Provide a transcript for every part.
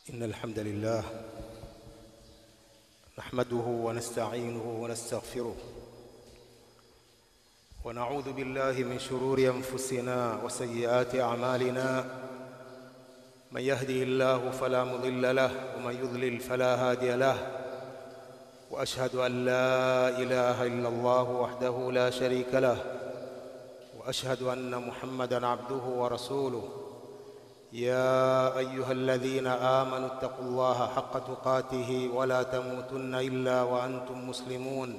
إن الحمد لله نحمده ونستعينه ونستغفره ونعوذ بالله من شرور أنفسنا وسيئات أعمالنا من يهدي الله فلا مضل له ومن يضلل فلا هادي له وأشهد أن لا إله إلا الله وحده لا شريك له وأشهد أن محمدًا عبده ورسوله يا ايها الذين امنوا اتقوا الله حق تقاته ولا تموتن الا وانتم مسلمون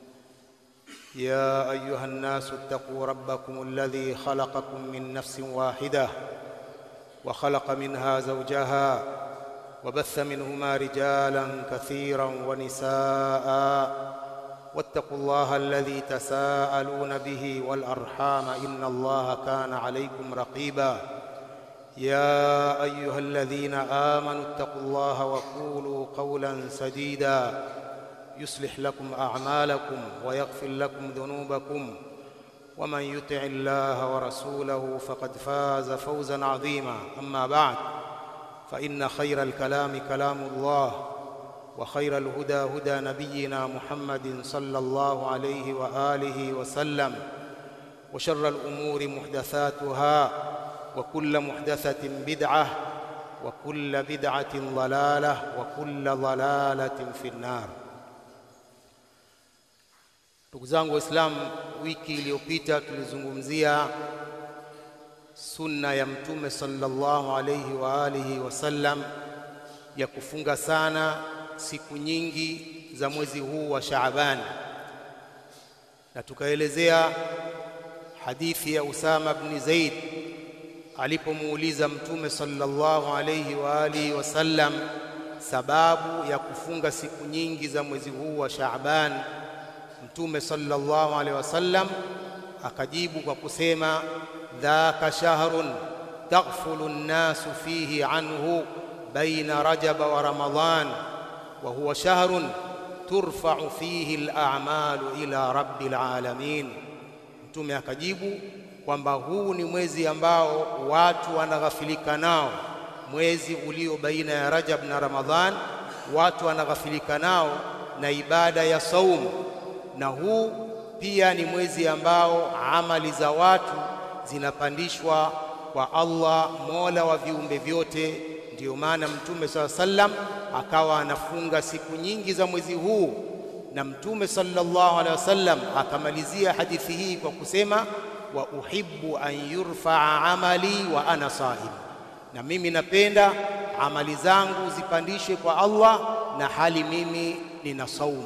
يا ايها الناس اتقوا ربكم الذي خلقكم من نفس واحده وخلق منها زوجها وبث منهما رجالا كثيرا ونساء واتقوا الله الذي تساءلون به والارحام ان الله كان عليكم رقيبا يا ايها الذين امنوا اتقوا الله وقولوا قولا سديدا يصلح لكم اعمالكم ويغفر لكم ذنوبكم ومن يطع الله ورسوله فقد فاز فوزا عظيما اما بعد فان خير الكلام كلام الله وخير الهدى هدى نبينا محمد صلى الله عليه واله وسلم وشر الامور محدثاتها وكل محدثة بدعة وكل بدعة ضلالة وكل ضلالة في النار ndugu zangu waislamu wiki iliyopita tulizungumzia sunna ya mtume sallallahu alayhi wa alihi wasallam ya kufunga sana siku nyingi za mwezi huu wa Shaaban na tukaelezea hadithi ya Usama ibn Zaid alipomuuliza mtume sallallahu alayhi wa alihi wasallam sababu ya kufunga siku nyingi za mwezi huu wa Shaaban mtume sallallahu alayhi wasallam akajibu kwa kusema dhaka shahrun taghfulu an-nasu fihi anhu baina rajab wa ramadan wa huwa shahrun turfa'u fihi al-a'malu ila rabbil alamin mtume akajibu kwamba huu ni mwezi ambao watu wanaghafilika nao, mwezi ulio baina ya Rajab na Ramadhan, watu wanaghafilika nao na ibada ya saumu, na huu pia ni mwezi ambao amali za watu zinapandishwa kwa Allah, mola wa viumbe vyote. Ndiyo maana Mtume saa sallam akawa anafunga siku nyingi za mwezi huu, na Mtume sallallahu alaihi wasallam akamalizia hadithi hii kwa kusema wa uhibbu an yurfaa amali wa ana saim, na mimi napenda amali zangu zipandishwe kwa Allah na hali mimi nina saumu.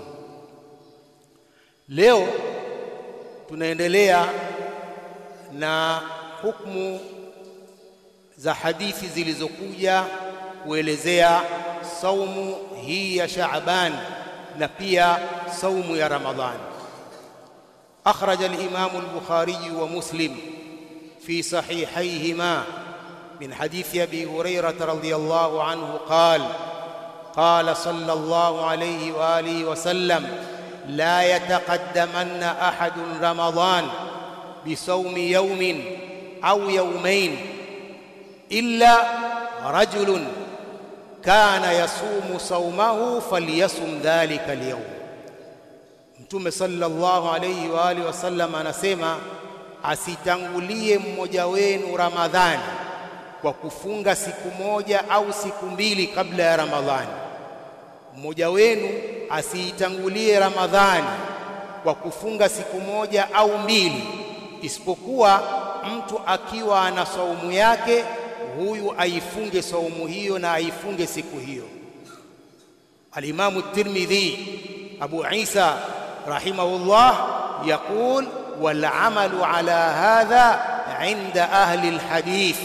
Leo tunaendelea na hukumu za hadithi zilizokuja kuelezea saumu hii ya Shaaban na pia saumu ya Ramadhani. أخرج الإمام البخاري ومسلم في صحيحيهما من حديث أبي هريرة رضي الله عنه قال قال صلى الله عليه وآله وسلم لا يتقدمن أحد رمضان بصوم يوم أو يومين إلا رجل كان يصوم صومه فليصم ذلك اليوم Mtume sallallahu alayhi wa alihi wasallam anasema asitangulie mmoja wenu Ramadhani kwa kufunga siku moja au siku mbili kabla ya Ramadhani. Mmoja wenu asiitangulie Ramadhani kwa kufunga siku moja au mbili, isipokuwa mtu akiwa ana saumu yake, huyu aifunge saumu hiyo na aifunge siku hiyo. Alimamu Tirmidhi Abu Isa رحمه الله يقول والعمل على هذا عند أهل الحديث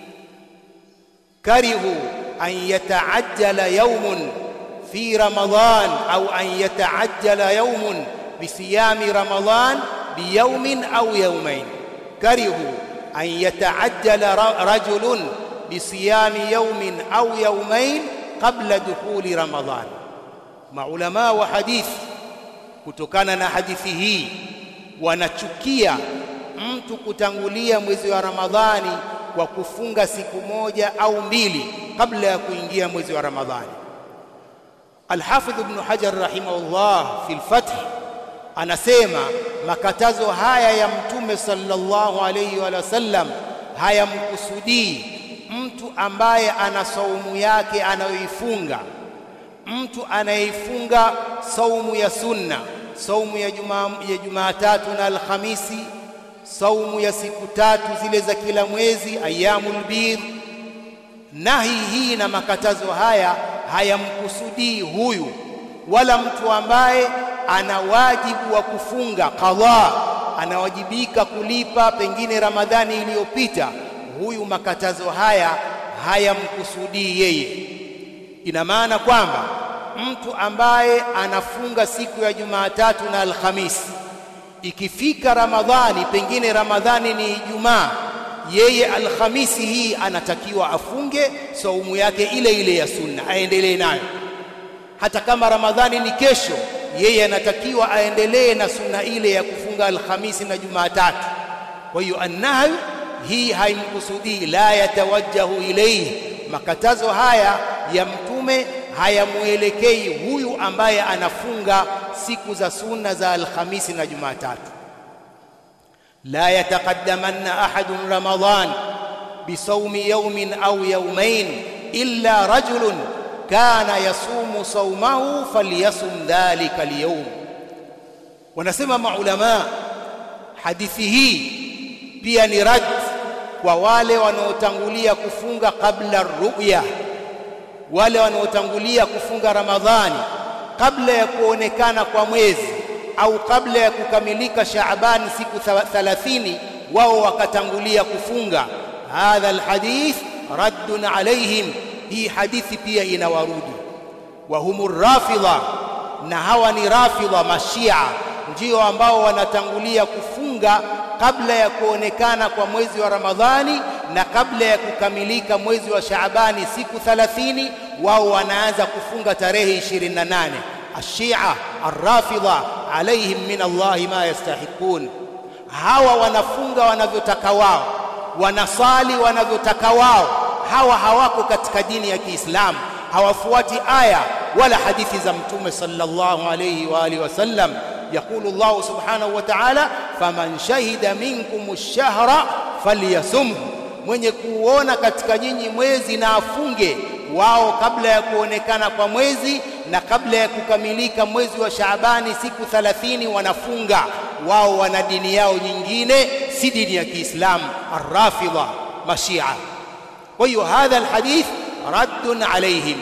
كرهوا أن يتعجل يوم في رمضان أو أن يتعجل يوم بصيام رمضان بيوم أو يومين كرهوا أن يتعجل رجل بصيام يوم أو يومين قبل دخول رمضان مع علماء وحديث kutokana na hadithi hii wanachukia mtu kutangulia mwezi wa Ramadhani kwa kufunga siku moja au mbili kabla ya kuingia mwezi wa Ramadhani. Al-Hafidh Ibn Hajar rahimahullah fi al-Fath anasema makatazo haya ya Mtume sallallahu alayhi wa sallam hayamkusudii mtu ambaye ana saumu yake anayoifunga, mtu anayeifunga saumu ya sunna, saumu ya Jumaa ya Jumatatu na Alhamisi, saumu ya siku tatu zile za kila mwezi, ayyamul bidh. Nahi hii na makatazo haya hayamkusudii huyu, wala mtu ambaye ana wajibu wa kufunga qadha, anawajibika kulipa pengine Ramadhani iliyopita, huyu makatazo haya hayamkusudii yeye. Ina maana kwamba mtu ambaye anafunga siku ya Jumatatu na Alhamisi, ikifika Ramadhani, pengine Ramadhani ni Ijumaa, yeye Alhamisi hii anatakiwa afunge saumu yake ile ile ya sunna, aendelee nayo. Hata kama Ramadhani ni kesho, yeye anatakiwa aendelee na sunna ile ya kufunga Alhamisi na Jumatatu. Kwa hiyo annahyu hii haimkusudii, la yatawajjahu ilayhi. Makatazo haya ya Mtume hayamwelekei huyu ambaye anafunga siku za sunna za Alhamisi na Jumatatu. la yataqaddamanna ahadun Ramadan bisawmi yawmin au yawmain illa rajulun kana yasumu saumahu falyasum dhalika alyawm. Wanasema maulama, hadithi hii pia ni rad kwa wale wanaotangulia kufunga kabla ruya, wale wanaotangulia kufunga Ramadhani kabla ya kuonekana kwa mwezi au kabla ya kukamilika Shaabani siku 30, wao wakatangulia kufunga. Hadha alhadith raddun alaihim, hii hadithi pia inawarudi. Wa humur rafidha, na hawa ni rafidha mashia, ndio ambao wanatangulia kufunga kabla ya kuonekana kwa mwezi wa Ramadhani na kabla ya kukamilika mwezi wa Shaabani siku 30, wao wanaanza kufunga tarehe 28. Ashia arrafidha alaihim min Allahi ma yastahiqun, hawa wanafunga wanavyotaka wao, wanasali wanavyotaka wao. Hawa hawako katika dini ya Kiislamu, hawafuati aya wala hadithi za Mtume sallallahu alayhi wa alihi wasallam. Yaqulu Allahu subhanahu wa ta'ala, faman shahida minkum ash-shahra falyasumhu, mwenye kuona katika nyinyi mwezi na afunge. Wao kabla ya kuonekana kwa mwezi na kabla ya kukamilika mwezi wa Shaabani siku 30 wanafunga. Wao wana dini yao nyingine, si dini ya Kiislamu, arrafidha mashia. Kwa hiyo hadha alhadith raddun alaihim.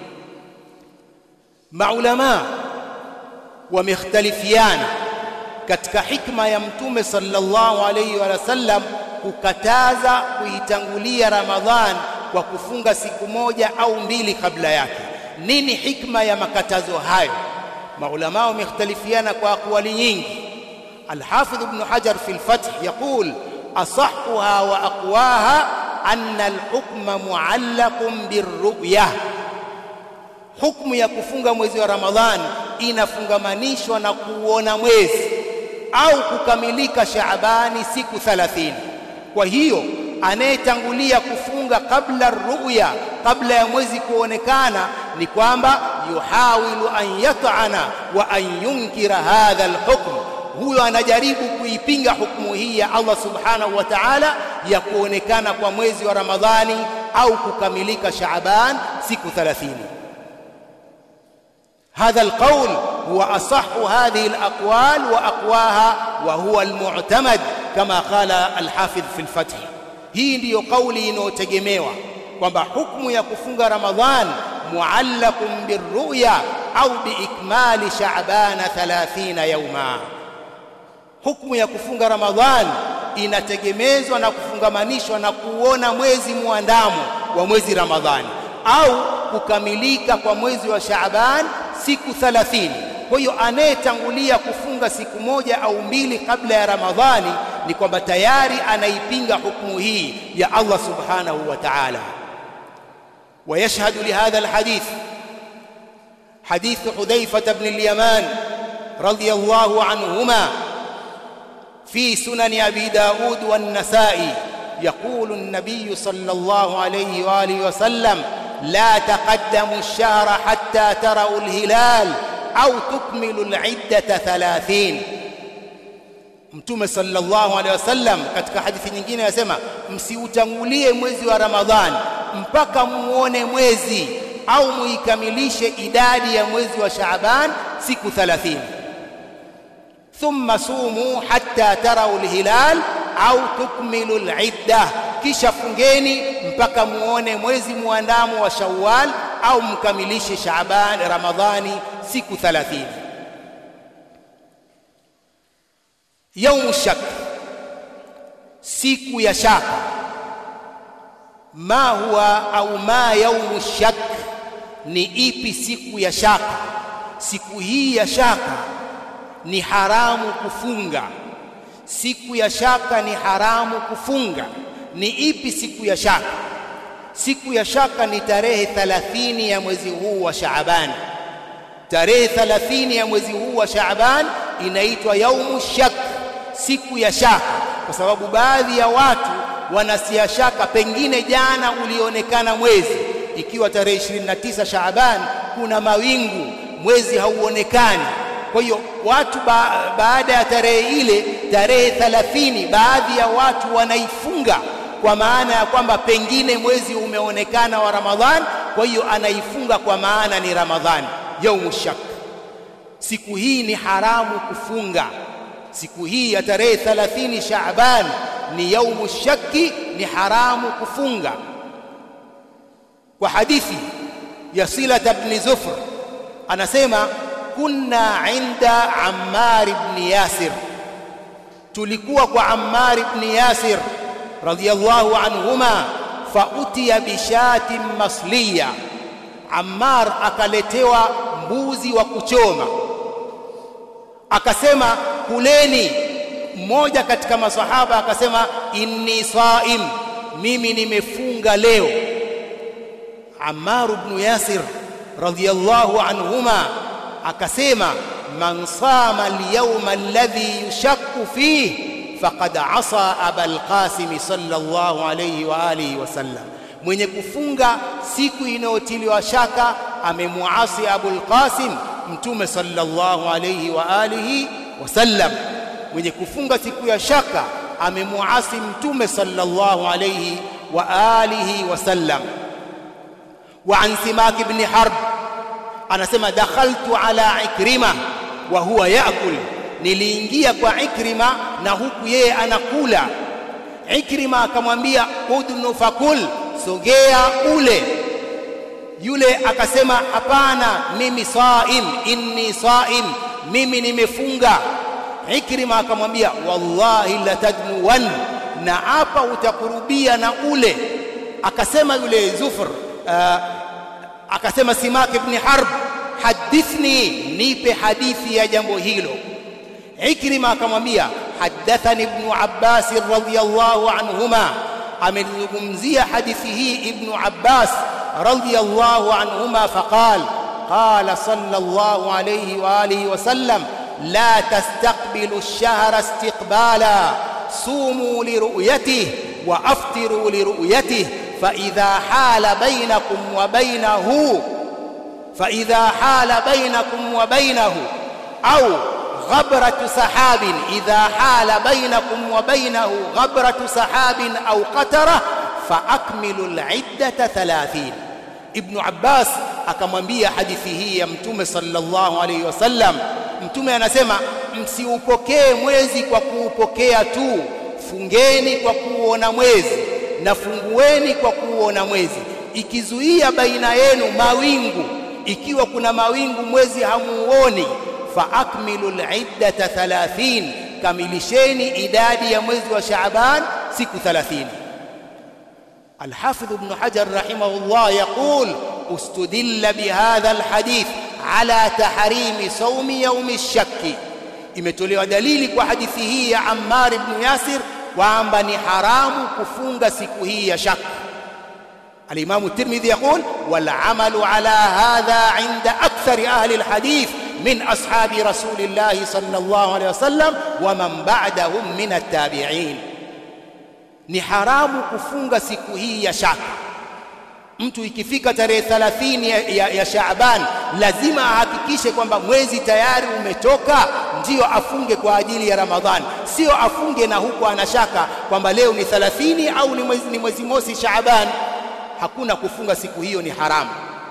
Maulama wamekhtalifiana katika hikma ya Mtume sallallahu alayhi wa sallam kukataza kuitangulia Ramadhan kwa kufunga siku moja au mbili kabla yake. Nini hikma ya makatazo hayo? Maulama wamekhtalifiana kwa aqwali nyingi. Alhafidh Ibn Hajar fi al-Fath yaqul asahhuha wa aqwaha anna al-hukma muallaqun birru'yah, hukmu ya kufunga mwezi wa Ramadhan inafungamanishwa na kuona mwezi au kukamilika Shaabani siku 30. Kwa hiyo anayetangulia kufunga kabla ruya, kabla ya mwezi kuonekana, ni kwamba yuhawilu an yat'ana wa an yunkira hadha alhukm, huyo anajaribu kuipinga hukumu hii ya Allah subhanahu wa ta'ala ya kuonekana kwa mwezi wa Ramadhani au kukamilika Shaaban siku 30. هذا القول هو أصح هذه الأقوال وأقواها وهو المعتمد كما قال الحافظ في الفتح hii ndiyo kauli inayotegemewa kwamba hukumu ya kufunga Ramadhan muallaqun birruya au biikmali Shaabana 30 yauma. Hukumu ya kufunga Ramadhan inategemezwa na kufungamanishwa na kuona mwezi muandamo wa mwezi Ramadhani au kukamilika kwa mwezi wa Shaaban siku 30. Kwa hiyo anayetangulia kufunga siku moja au mbili kabla ya Ramadhani ni kwamba tayari anaipinga hukumu hii ya Allah subhanahu wa ta'ala. ويشهد لهذا الحديث حديث حذيفة بن اليمان رضي الله عنهما في سنن أبي داود والنسائي يقول النبي صلى الله عليه وآله وسلم la taqaddamu ash-shahra hatta tarau al-hilal au tukmilu al-iddata 30 Mtume sallallahu alaihi wasallam katika hadithi nyingine anasema msiutangulie mwezi wa Ramadhani mpaka muone mwezi au muikamilishe idadi ya mwezi wa Shaaban siku 30 thumma sumu hatta tarau alhilal au tukmilu alidda kisha fungeni mpaka muone mwezi muandamo wa Shawwal au mkamilishe Shaaban Ramadhani siku 30 yaumu shak siku ya shaka ma huwa au ma yaumu shak ni ipi siku ya shaka siku hii ya shaka ni haramu kufunga siku ya shaka ni haramu kufunga ni ipi siku ya shaka siku ya shaka ni tarehe 30 ya mwezi huu wa Shaaban tarehe 30 ya mwezi huu wa Shaaban inaitwa yaumu shak siku ya shaka kwa sababu baadhi ya watu wanasia shaka pengine jana ulionekana mwezi ikiwa tarehe 29 Shaaban kuna mawingu mwezi hauonekani kwa hiyo watu ba, baada ya tarehe ile tarehe 30 baadhi ya watu wanaifunga kwa maana ya kwamba pengine mwezi umeonekana wa Ramadhan kwa hiyo anaifunga kwa maana ni Ramadhani yaumu shak siku hii ni haramu kufunga siku hii ya tarehe 30 Shaaban ni yaumu shaki ni haramu kufunga kwa hadithi ya Sila ibn Zufr anasema kunna inda Ammar ibn Yasir tulikuwa kwa Ammar ibn Yasir radiyallahu anhuma fautiya bishatin masliya Ammar akaletewa mbuzi wa kuchoma akasema kuleni mmoja katika masahaba akasema inni saim mimi nimefunga leo Ammar ibn Yasir radhiyallahu anhuma akasema man sama al-yawma alladhi yushakku fihi faqad asa abal qasim sallallahu alayhi wa alihi wasallam mwenye kufunga siku inayotiliwa shaka amemuasi abul qasim mtume sallallahu alayhi wa alihi wasallam mwenye kufunga siku ya shaka amemuasi mtume sallallahu alayhi wa alihi wasallam wa an simak ibn harb anasema dakhaltu ala ikrima wa huwa yaakul niliingia kwa ikrima na huku yeye anakula ikrima akamwambia udnu fakul sogea ule yule akasema hapana mimi saim inni saim mimi nimefunga ikrima akamwambia wallahi latadnuwan na hapa utakurubia na ule akasema yule zufr uh, akasema simak ibn harb hadithni nipe hadithi ya jambo hilo ikrima akamwambia hadathani ibn abbas radhiyallahu anhuma amelizungumzia hadithi hii ibn abbas radhiyallahu anhuma faqal qala sallallahu alayhi wa alihi wa sallam la tastaqbilu ash-shahra istiqbala sumu liru'yatihi wa aftiru liru'yatihi fa idha hala bainakum wa bainahu fa idha hala bainakum wa bainahu au غبرة سحاب إذا حال بينكم وبينه غبرة سحاب أو قترة فأكملوا العدة ثلاثين ابن عباس akamwambia hadithi hii ya mtume sallallahu alaihi wasallam mtume anasema msiupokee mwezi kwa kuupokea tu fungeni kwa kuuona mwezi na fungueni kwa kuuona mwezi ikizuia baina yenu mawingu ikiwa kuna mawingu mwezi hamuoni faakmilu al-iddata 30 kamilisheni idadi ya mwezi wa Shaaban siku 30 الحافظ ابن حجر رحمه الله يقول استدل بهذا الحديث على تحريم صوم يوم الشك imetolewa dalili kwa hadithi hii ya Ammar ibn Yasir kwamba ni haramu kufunga siku hii ya shaka الإمام الترمذي يقول والعمل على هذا عند أكثر أهل الحديث من أصحاب رسول الله صلى الله عليه وسلم ومن بعدهم من التابعين ni haramu kufunga siku hii ya shaka mtu ikifika tarehe 30 ya, ya, ya Shaaban lazima ahakikishe kwamba mwezi tayari umetoka, ndiyo afunge kwa ajili ya Ramadhani, sio afunge na huku anashaka kwamba leo ni 30 au ni mwezi, ni mwezi mosi Shaaban. Hakuna kufunga siku hiyo, ni haramu.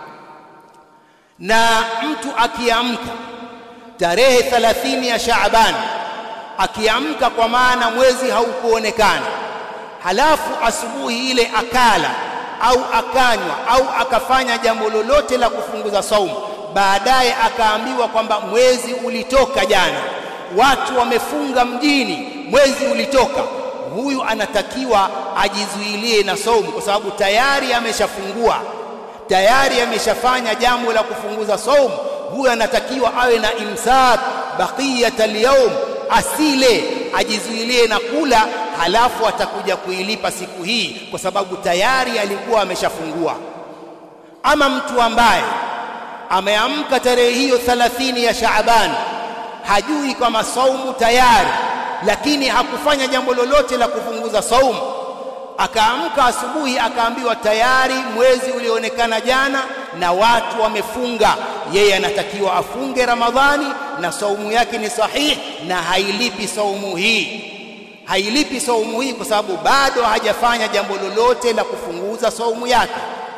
Na mtu akiamka tarehe 30 ya Shaaban, akiamka kwa maana mwezi haukuonekana, halafu asubuhi ile akala au akanywa au akafanya jambo lolote la kufunguza saumu, baadaye akaambiwa kwamba mwezi ulitoka jana, watu wamefunga mjini, mwezi ulitoka, huyu anatakiwa ajizuilie na saumu, kwa sababu tayari ameshafungua, tayari ameshafanya jambo la kufunguza saumu. Huyu anatakiwa awe na imsak baqiyata al-yawm, asile, ajizuilie na kula halafu atakuja kuilipa siku hii kwa sababu tayari alikuwa ameshafungua. Ama mtu ambaye ameamka tarehe hiyo 30 ya Shaaban, hajui kama saumu tayari, lakini hakufanya jambo lolote la kufunguza saumu, akaamka asubuhi akaambiwa tayari mwezi ulioonekana jana na watu wamefunga, yeye anatakiwa afunge Ramadhani na saumu yake ni sahihi na hailipi saumu hii hailipi saumu hii kwa sababu bado hajafanya jambo lolote la kufunguza saumu yake.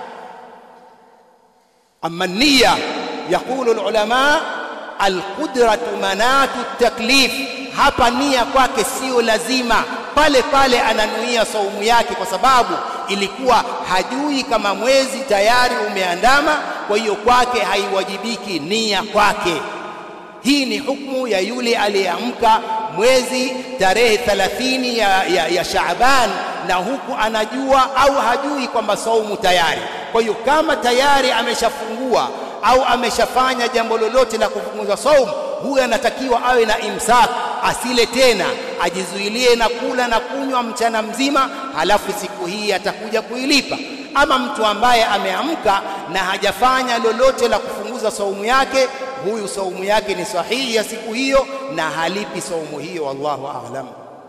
Amma nia, yaqulu alulama, alqudratu manatu taklif. Hapa nia kwake sio lazima, pale pale ananuia saumu yake, kwa sababu ilikuwa hajui kama mwezi tayari umeandama, kwa hiyo kwake haiwajibiki nia kwake. Hii ni hukumu ya yule aliyeamka mwezi tarehe 30 ya, ya, ya Shaaban na huku anajua au hajui kwamba saumu tayari. Kwa hiyo kama tayari ameshafungua au ameshafanya jambo lolote la kufunguza saumu, huyu anatakiwa awe na imsak, asile tena, ajizuilie na kula na kunywa mchana mzima, halafu siku hii atakuja kuilipa. Ama mtu ambaye ameamka na hajafanya lolote la kufunguza saumu yake, huyu saumu yake ni sahihi ya siku hiyo na halipi saumu hiyo. Wallahu a'lam.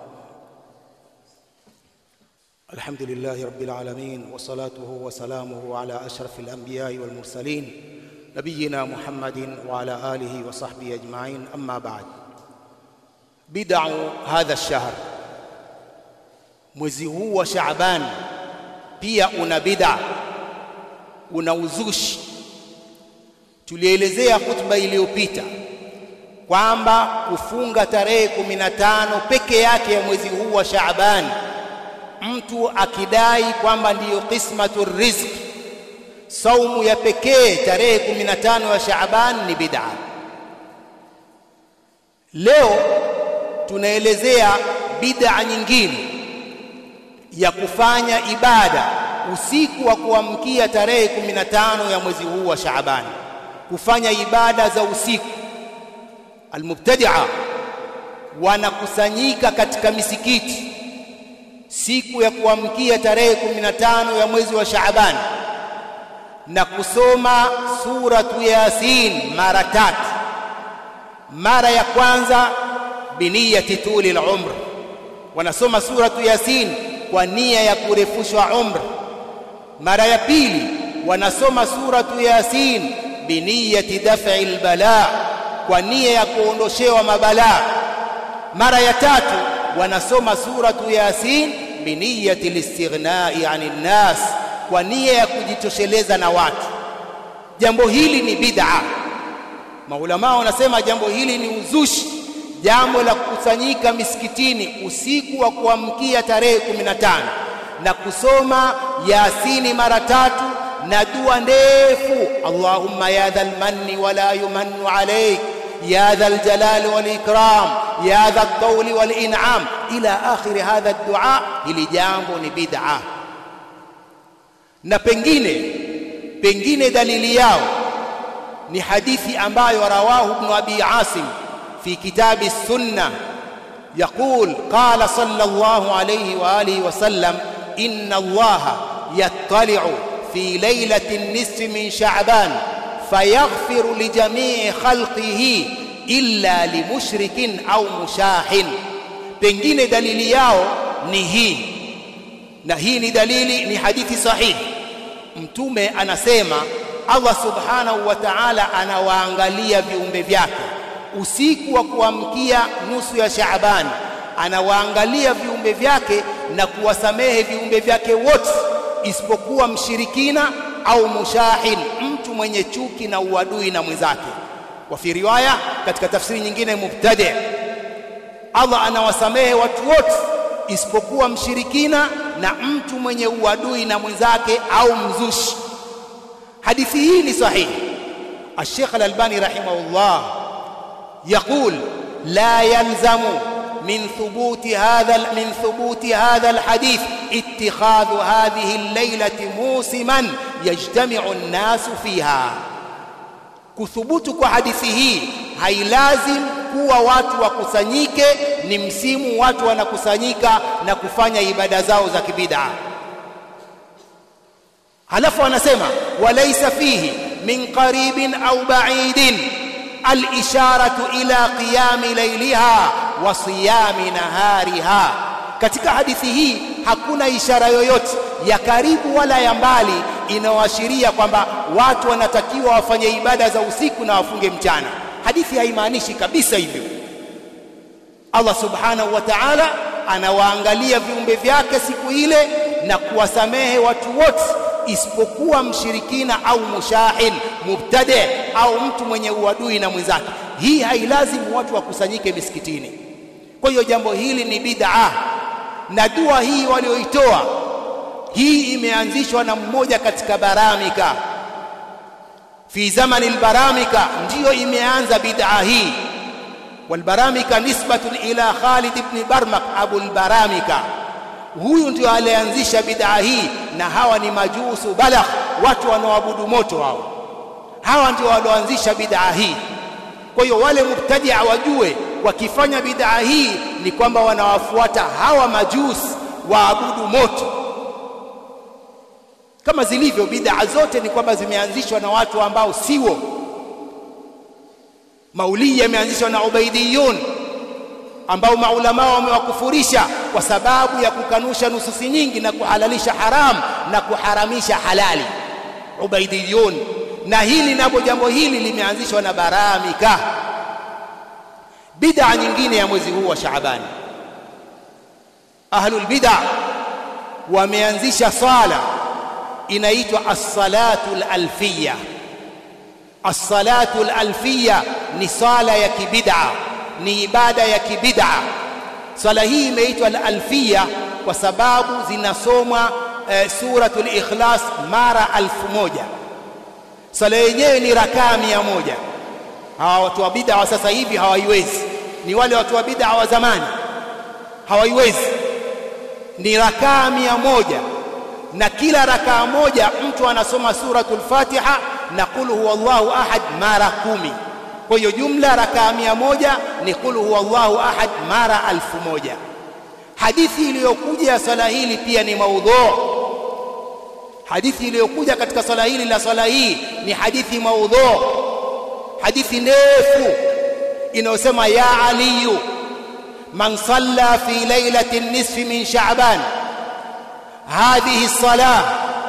Alhamdulillahi rabbil alamin wassalatuhu wassalamuhu ala ashrafil anbiya'i wal mursalin nabiyina Muhammadin wa ala alihi wa sahbihi ajma'in. Amma ba'd, bid'u hadha ash-shahr, mwezi huu wa Shaaban pia una bid'a, una uzushi. Tulielezea hutuba iliyopita kwamba kufunga tarehe 15 peke yake ya mwezi huu wa Shaaban, mtu akidai kwamba ndiyo qismatu rizq, saumu ya pekee tarehe 15 ya Shaaban ni bid'a. Leo tunaelezea bid'a nyingine ya kufanya ibada usiku wa kuamkia tarehe 15 ya mwezi huu wa Shaaban, kufanya ibada za usiku. Almubtadia wanakusanyika katika misikiti siku ya kuamkia tarehe 15 ya mwezi wa Shaaban na kusoma suratu Yasin mara tatu. Mara ya kwanza biniyati tuli al-umr, wanasoma suratu Yasin kwa nia ya kurefushwa umra. Mara ya pili wanasoma suratu Yasin biniyati daf'i albala, kwa nia ya kuondoshewa mabalaa. Mara ya tatu wanasoma suratu Yasin biniyati listighnai ani nnas, kwa nia ya kujitosheleza na watu. Jambo hili ni bid'a. Maulama wanasema jambo hili ni uzushi jambo la kukusanyika misikitini usiku wa kuamkia tarehe 15 na kusoma Yasini mara tatu na dua ndefu, Allahumma ya dhal manni wala yumannu alayk ya dhal jalali wal ikram ya dhal tawli wal in'am ila akhiri hadha dua. Hili jambo ni bid'a, na pengine pengine dalili yao ni hadithi ambayo rawahu Ibn Abi Asim في كتاب السنة يقول قال صلى الله عليه وآله وسلم إن الله يطلع في ليلة النصف من شعبان فيغفر لجميع خلقه إلا لمشرك أو مشاح pengine dalili yao ni hii na hii ni dalili ni hadithi sahihi mtume anasema Allah subhanahu wa ta'ala anawaangalia viumbe vyake usiku wa kuamkia nusu ya Shaaban anawaangalia viumbe vyake na kuwasamehe viumbe vyake wote isipokuwa mshirikina au mushahil mtu mwenye chuki na uadui na mwenzake wa fi riwaya katika tafsiri nyingine mubtadi Allah anawasamehe watu wote isipokuwa mshirikina na mtu mwenye uadui na mwenzake au mzushi hadithi hii ni sahihi الشيخ الألباني رحمه الله يقول لا يلزم من ثبوت هذا من ثبوت هذا الحديث اتخاذ هذه الليلة موسما يجتمع الناس فيها kuthubutu kwa hadithi hii hailazim kuwa watu wakusanyike ni msimu watu wanakusanyika na kufanya ibada zao za kibid'a halafu anasema walaysa fihi min qaribin au ba'idin al-isharatu ila qiyami layliha wa siyami nahariha katika hadithi hii hakuna ishara yoyote ya karibu wala ya mbali inayoashiria kwamba watu wanatakiwa wafanye ibada za usiku na wafunge mchana hadithi haimaanishi kabisa hivyo Allah subhanahu wa ta'ala anawaangalia viumbe vyake siku ile na kuwasamehe watu wote isipokuwa mshirikina au mushahil mubtadi au mtu mwenye uadui na mwenzake hii hailazimu watu wakusanyike misikitini kwa hiyo jambo hili ni bid'a na dua hii walioitoa hii imeanzishwa na mmoja katika baramika fi zamani albaramika ndiyo imeanza bid'a hii walbaramika nisbatun ila Khalid ibn Barmak Abu albaramika huyu ndio alianzisha bid'a hii na hawa ni majusu balagh watu wanaoabudu moto hao hawa ndio walioanzisha bid'a hii kwa hiyo wale mubtadia wajue wakifanya bid'a hii ni kwamba wanawafuata hawa majusi waabudu moto kama zilivyo bid'a zote ni kwamba zimeanzishwa na watu ambao siwo maulidi yameanzishwa na ubaidiyun ambao maulama wamewakufurisha kwa sababu ya kukanusha nususi nyingi na kuhalalisha haram na kuharamisha halali ubaidiyun na hili napo jambo hili limeanzishwa na baramika bid'a nyingine ya mwezi huu wa Shaabani ahlul bid'a wameanzisha sala inaitwa as-salatu al-alfiyya as-salatu al-alfiyya ni sala ya kibid'a ni ibada ya kibid'a swala hii imeitwa al-alfiyya kwa sababu zinasomwa e, suratul ikhlas mara alfu moja swala yenyewe ni rakaa mia moja hawa watu wa bid'a wa sasa hivi hawaiwezi ni wale watu wa bid'a wa zamani hawaiwezi ni rakaa mia moja na kila rakaa moja mtu anasoma suratul Fatiha na qul huwallahu ahad mara kumi kwa hiyo jumla rakaa mia moja ni qul huwallahu ahad mara alfu moja hadithi iliyokuja ya swala hili pia ni maudhu hadithi iliyokuja katika swala hili la swala hii ni hadithi maudhu hadithi ndefu inayosema ya aliyu man salla fi lailati nisfi min sha'ban هذه الصلاة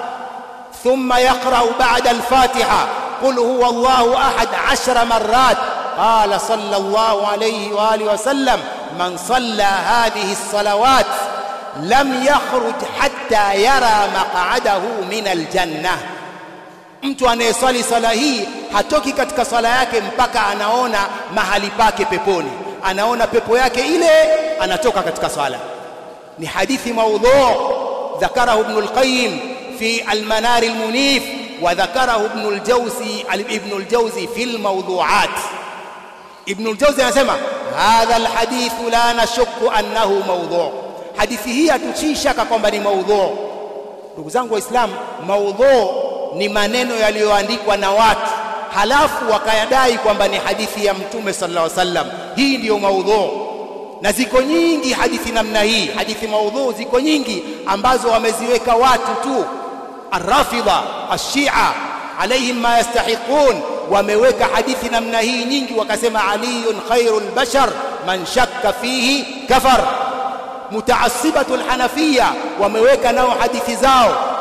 ثم يقرأ بعد الفاتحة قل هو الله أحد عشر مرات قال صلى الله عليه وآله وسلم من صلى هذه الصلوات لم يخرج حتى يرى مقعده من الجنة mtu anayeswali swala hii hatoki katika swala yake mpaka anaona mahali pake peponi anaona pepo yake ile anatoka katika swala ni hadithi maudhu ذكره ابن القيم في المنار المنيف وذكره ابن الجوزي ابن الجوزي في الموضوعات ابن الجوزي anasema hadha alhadith la nashukku annahu mawdhu hadithi hii hatuchii shaka kwamba ni maudhu ndugu zangu waislamu maudhu ni maneno yaliyoandikwa na watu halafu wakayadai kwamba ni hadithi ya mtume sallallahu alaihi wasallam hii ndiyo maudhu na ziko nyingi hadithi namna hii hadithi maudhu ziko nyingi ambazo wameziweka watu tu arrafidha ashia alaihim ma yastahiqun wameweka hadithi namna hii nyingi wakasema aliyun khairul bashar man shakka fihi kafar mutaassibatu alhanafia wameweka nao hadithi zao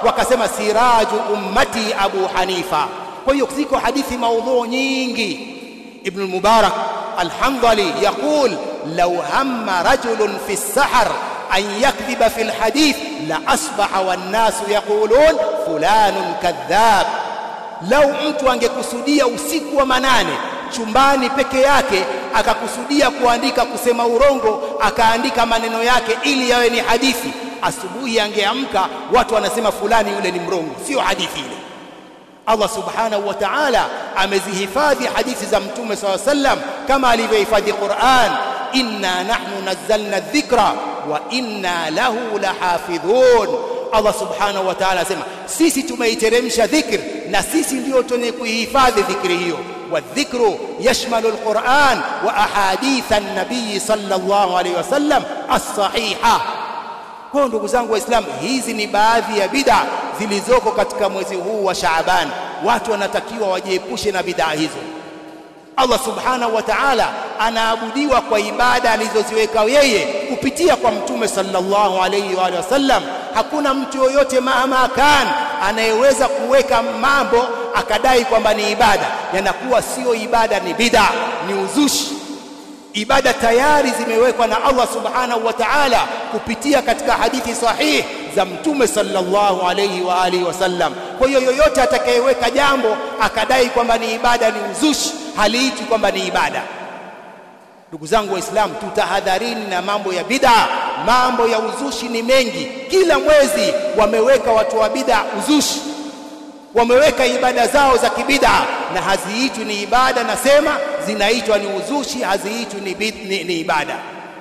wakasema siraju ummati Abu Hanifa. Kwa hiyo ziko hadithi maudhu nyingi. Ibn al-Mubarak al-Hamdali yaqul law hamma rajulun fi as-sahar an yakdhiba fi al-hadith la asbaha wan-nasu yaqulun fulanun kadhab. Lau mtu angekusudia usiku wa manane chumbani peke yake akakusudia kuandika kusema urongo akaandika maneno yake ili yawe ni hadithi asubuhi angeamka watu wanasema fulani yule ni mrongo sio hadithi ile Allah subhanahu wa ta'ala amezihifadhi hadithi za mtume SAW sallam kama alivyohifadhi Qur'an inna nahnu nazzalna dhikra wa inna lahu lahafidhun Allah subhanahu wa ta'ala asema sisi tumeiteremsha dhikr na sisi ndio tunye kuihifadhi dhikri hiyo والذكر يشمل القرآن وأحاديث النبي صلى الله عليه وسلم الصحيحة kwa ndugu zangu waislamu hizi ni baadhi ya bid'a zilizoko katika mwezi huu wa Shaaban watu wanatakiwa wajiepushe na bid'a hizo Allah subhanahu wa ta'ala anaabudiwa kwa ibada alizoziweka yeye kupitia kwa mtume sallallahu alayhi wa alihi wasallam hakuna mtu yoyote mahama kan anayeweza kuweka mambo akadai kwamba ni ibada yanakuwa sio ibada ni bid'a ni uzushi ibada tayari zimewekwa na Allah subhanahu wa ta'ala kupitia katika hadithi sahihi za mtume sallallahu alayhi wa alihi wasallam kwa hiyo yoyote atakayeweka jambo akadai kwamba ni ibada ni uzushi haliiti kwamba ni ibada ndugu zangu waislamu tutahadharini na mambo ya bid'a mambo ya uzushi ni mengi kila mwezi wameweka watu wa bid'a uzushi wameweka ibada zao za kibid'a na haziitwi ni ibada nasema zinaitwa ni uzushi haziitwi ni, bid, ni, ni ibada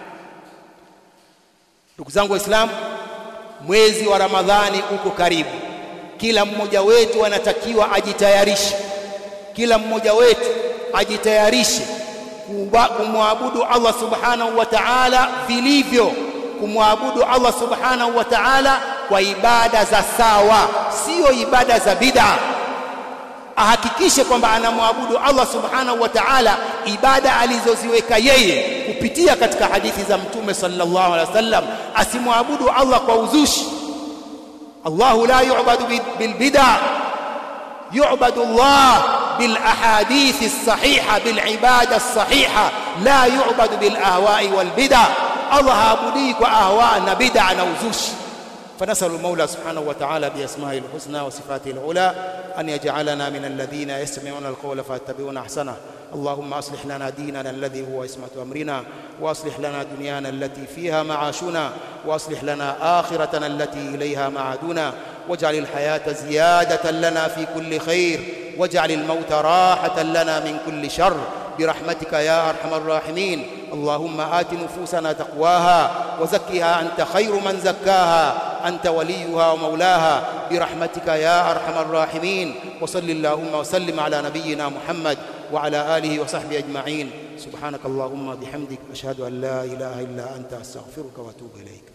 ndugu zangu waislamu mwezi wa ramadhani uko karibu kila mmoja wetu anatakiwa ajitayarishe kila mmoja wetu ajitayarishe kumwabudu Allah subhanahu wa ta'ala vilivyo kumwabudu Allah subhanahu wa ta'ala kwa ibada za sawa sio ibada za bid'a ahakikishe kwamba anamwabudu Allah subhanahu wa ta'ala ibada alizoziweka yeye kupitia katika hadithi za mtume sallallahu alaihi wasallam asimwabudu Allah kwa uzushi Allahu la yu'badu bil bid'a yu'badu Allah bil ahadith as-sahiha bil ibada as-sahiha la yu'badu bil ahwa'i wal bid'a Allah haabudi kwa ahwa na bid'a na uzushi فنسأل المولى سبحانه وتعالى بأسمائه الحسنى وصفاته العلى أن يجعلنا من الذين يستمعون القول فيتبعون أحسنه اللهم أصلح لنا ديننا الذي هو عصمة أمرنا وأصلح لنا دنيانا التي فيها معاشنا وأصلح لنا آخرتنا التي إليها معادنا واجعل الحياة زيادة لنا في كل خير واجعل الموت راحة لنا من كل شر برحمتك يا أرحم الراحمين اللهم آت نفوسنا تقواها وزكها أنت خير من زكاها أنت وليها ومولاها برحمتك يا أرحم الراحمين وصل اللهم وسلم على نبينا محمد وعلى آله وصحبه أجمعين سبحانك اللهم بحمدك أشهد أن لا إله إلا أنت أستغفرك وأتوب إليك